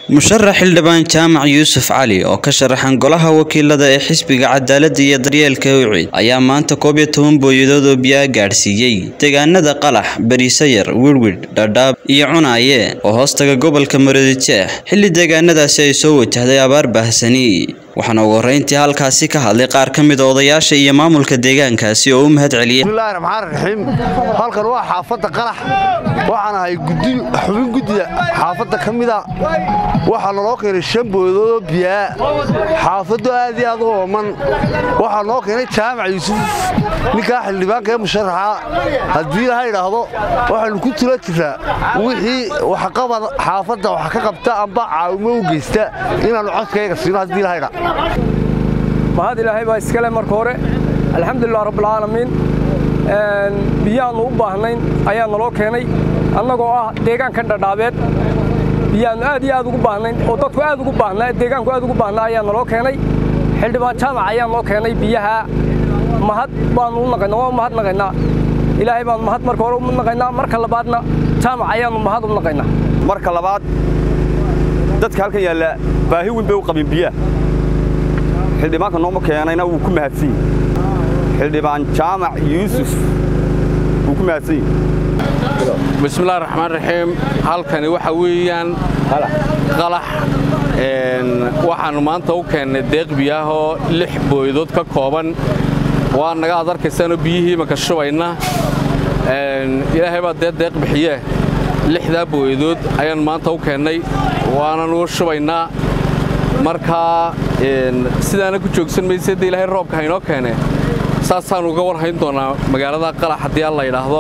musharax xildhibaan jaamac yuusuf cali oo ka sharaxan golaha wakiilada ee xisbiga cadaaladda iyo daryeelka wicid ayaa maanta koob iyo toban booyadood oo biyaa gaadhsiiyey deegaanada qalax bariisayar wirwidh dhadhaab iyo cunaaye oo hoostaga gobolka maroodijeex xilli deegaanadaasi ay soo wajahday abaar baahsani waxaana ugu horreyntii halkaasi ka hadlay qaar ka mid a odayaasha iyo maamulka deegaankaasi oo u mahad celiyay bismillahi raxmaan raxiim halkan waa xaafadda qalax waxaan ahay xubin guddida xaafadda ka mida waxaa naloo keenay shan booyadoodoo biyaa xaafaddo aad iyo aad u ooman waxaa noo keenay jaamac yuusuf ninkaa xildhibaanka ee musharaxa haddii laha idhaahdo waxaannu ku tula jiraa wixii waxqabad xaafadda wax ka qabta amba caawimo u geysta inaannu codkayga siino haddii laha idha mahad ilaahay baa iskale marka hore alxamdulilah rabbilcaalamiin biyaannu u baahnayn ayaa naloo keenay annagoo ah deegaankan dhadhaabeed biyaannu aad iyo aad ugu baahnayn oo dadku aad ugu baahnaa deegaanku aad ugu baahnaa ayaa naloo keenay xildhibaan jaamac ayaa noo keenay biyaha mahad baannu u naqaynaa waa mahad naqaynaa ilaahay baannu mahad marka hore u naqaynaa marka labaadna jaamac ayaannu mahad u naqaynaa marka labaad dadka halkan yaalla baahi weyn bay u qabeen biyaha xildhibaanka nooma keenayna wuu ku mahadsan yahi xildhibaan jaamac yuusuf wuu ku mahadsan yahi bismillahi raxmaan raxiim halkani waxa weeyaan qalax waxaannu maanta u keennay deeq biyaahoo lix booyadood ka kooban waa naga ad arkaysaanoo biyihii imanka shubayna ilaahay baa dee deeq bixiyee lixdaa booyadood ayaan maanta u keennay waananu shubaynaa markaa sidaana ku joogsan mayse dee ilaahay roobka haynoo keene saasaannu uga war hayn doonaa magaalada qalax haddii alla yidhaahdo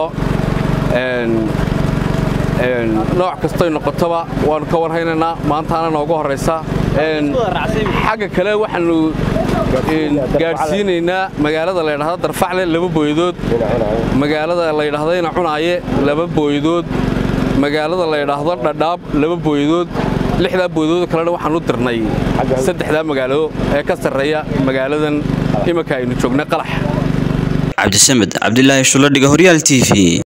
nooc kastoy noqotoba waannu ka warhaynaynaa maantaana nooga horraysa xagga kale waxaannu gaadhsiinaynaa magaalada la ydhahdo darfacle laba booyadood magaalada la ydhahdayna cunaaye laba booyadood magaalada la ydhaahdo dhadhaab laba booyadood lixdaa booyadood kalena waxaan u dirnay saddexdaa magaalo ee ka sarreeya magaaladan imanka aynu joognay qalax cabdisamed cabdilaahi shuladhiga horyaal t v